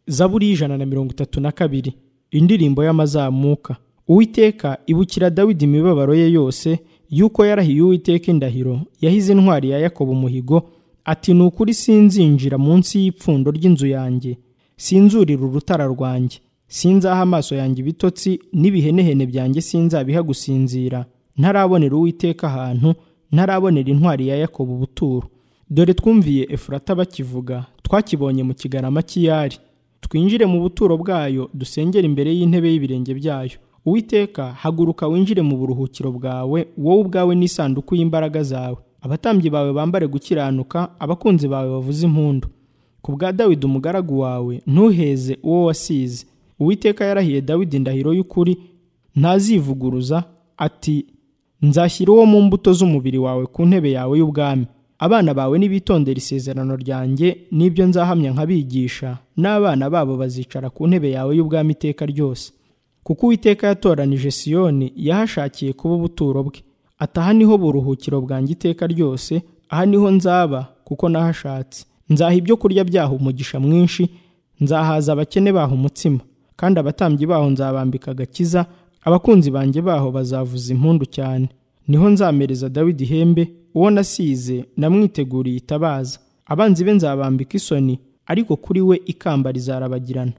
zaburi y'ijana na mirongo itatu na kabiri indirimbo y'amazamuka uwiteka ibukira dawidi imibabaro ye yose y'uko yarahiye uwiteka indahiro yahize intwari ya yakobo umuhigo ati ni ukuri sinzinjira munsi y'ipfundo ry'inzu yanjye sinzurira urutara rwanjye sinzaha amaso yanjye ibitotsi n'ibihenehene byanjye sinzabiha gusinzira ntarabonera uwiteka ahantu ntarabonera intwari ya yakobo ubuturo dore twumviye efurata bakivuga twakibonye mu kigarama cy'iyari twinjire mu buturo bwayo dusengere imbere y'intebe y'ibirenge byayo uwiteka haguruka winjire mu buruhukiro bwawe wowe ubwawe n'isanduku y'imbaraga zawe abatambyi bawe bambare gukiranuka abakunzi bawe bavuze impundu ku bwa dawidi umugaragu wawe ntuheze uwo wasize uwiteka yarahiye dawidi indahiro y'ukuri ntazivuguruza ati nzashyira uwo mu mbuto z'umubiri wawe ku ntebe yawe y'ubwami abana bawe nibitondera isezerano ryanjye n'ibyo nzahamya nkabigisha n'abana babo bazicara ku ntebe yawe y'ubwami iteka ryose kuko uwiteka yatoranije siyoni yahashakiye kuba ubuturo bwe ati aha niho buruhukiro bwanjye iteka ryose aha niho nzaba kuko nahashatse nzaha ibyo kurya byaho umugisha mwinshi nzahaza abakene baho umutsima kandi abatambyi baho nzabambika agakiza abakunzi banjye baho bazavuza impundu cyane niho nzamereza dawidi ihembe uwo nasize namwiteguriye itabaza abanzi be nzabambika isoni ariko kuri we ikamba rizarabagirana